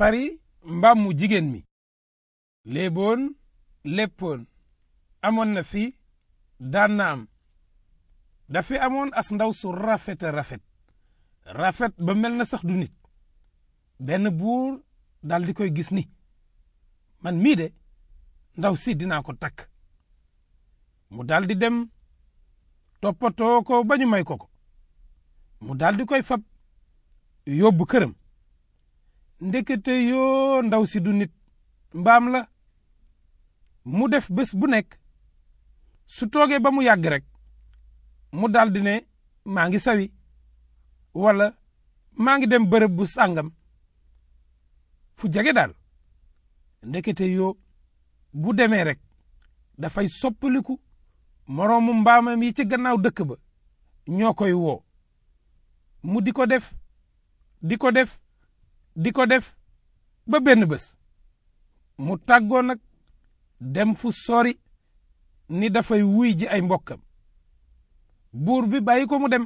fari mbaam mu jigéen mi léeboon léppoon amoon na fi daan na am dafi amoon as ndaw su rafet a rafet rafet ba mel na sax du nit benn buur dal di koy gis ni man mii de ndaw si dinaa ko takk mu dal di dem toppatoo ko ba ñu may ko ko mu dal di koy fab yóbbu këram ndekete yoo ndaw si du nit mbaam la mu def bés bu nekk su toogee ba mu yàgg rek mu dal di ne maa ngi sawi wala maa ngi dem bërëb bu sàngam fu jege daal ndekete yoo bu demee rek dafay soppaliku moroomu mbaamam yi ci gannaaw dëkk ba ñoo koy woo mu di ko def di ko def di ko def ba benn bés mu tàggoo nag dem fu sori ni dafay wuy ji ay mbokkam buur bi bàyyi ko mu dem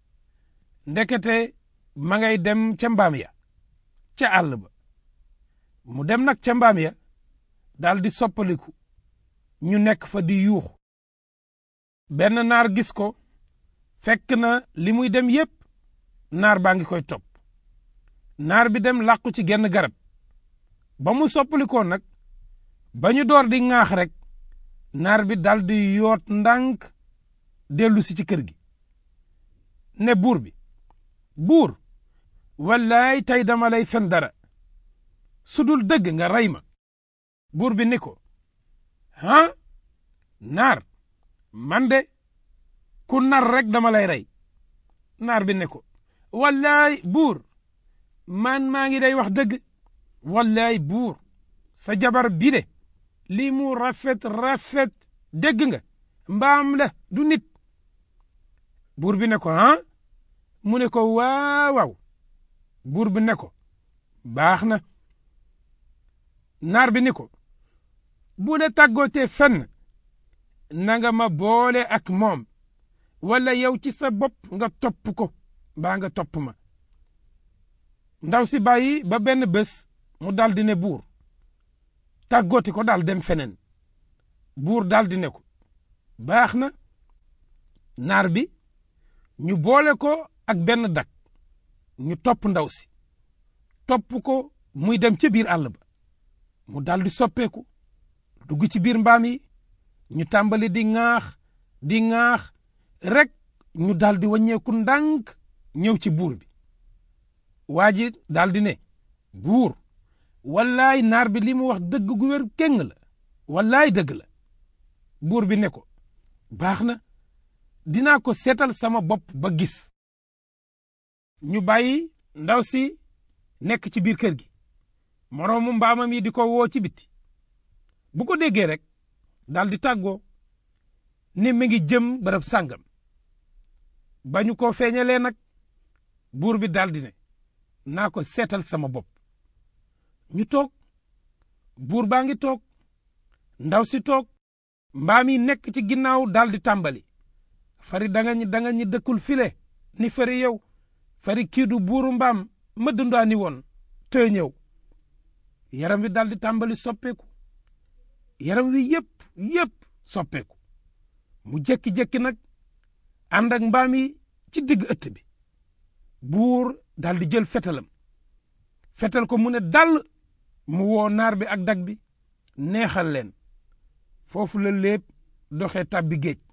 ndekete ma ngay dem ca mbaam ya ca àll ba mu dem nag ca mbaam ya daal di soppaliku ñu nekk fa di yuuxu benn naar gis ko fekk na li muy dem yépp naar baa ngi koy topp naar bi dem làqu ci genn garab ba mu soppalikoo nag ba ñu door di ŋaax rek naar bi dal di yoot ndànk dellu si ci kër gi ne buur bi buur wallaay tey dama lay fen dara su dul dëgg nga rey ma buur bi ni ko ah naar man de ku nar rek dama lay rey naar bi ne ko wallaay buur man maa ngi day wax dëgg wallaay buur sa jabar bi de lii mu rafet rafet dégg nga mbaam la du nit buur bi ne ko ah mu ne ko waaw waaw buur bi ne ko baax na naar bi ni ko bu la tàggootee fenn na nga ma boole ak moom wala yow ci sa bopp nga topp ko mbaa nga topp ma ndaw si bàyyi ba benn bés mu dal di ne buur tàggooti ko daal dem feneen buur dal di ne ko baax na naar bi ñu boole ko ak benn dak ñu topp ndaw si topp ko muy dem ca biir àll ba mu dal di soppeeku dugg ci biir mbaam yi ñu tàmbali di ŋaax di ŋaax rek ñu dal di wàññeeku ndànk ñëw ci buur bi waa ji dal di ne buur wallaay naar bi li mu wax dëgg gu wér kéng la wallaay dëgg la buur bi ne ko baax na dinaa ko seetal sama bopp ba gis ñu bàyyi ndaw si nekk ci biir kër gi moroomu mbaamam yi di ko woo ci biti bu ko déggee rek dal di tàggoo ne mi ngi jëm bërëb sàngam ba ñu ko feeñalee nag buur bi dal di ne naa ko seetal sama bopp ñu toog buur baa ngi toog ndaw si toog mbaam yi nekk ci ginnaaw dal di tàmbali fari danga ñi danga ñi dëkkul file ni fari yow fari kiidu buuru mbaam ma dundaani woon te ñëw yaram wi dal di tàmbali soppeeku yaram wi yépp yépp soppeeku mu jékki-jékki nag ànd ak mbaam yi ci digg ëtt bi buur dal di jël fetalam fetal ko mu ne dal mu woo naar bi ak dag bi neexal leen foofu la lépp doxee tàbbi géej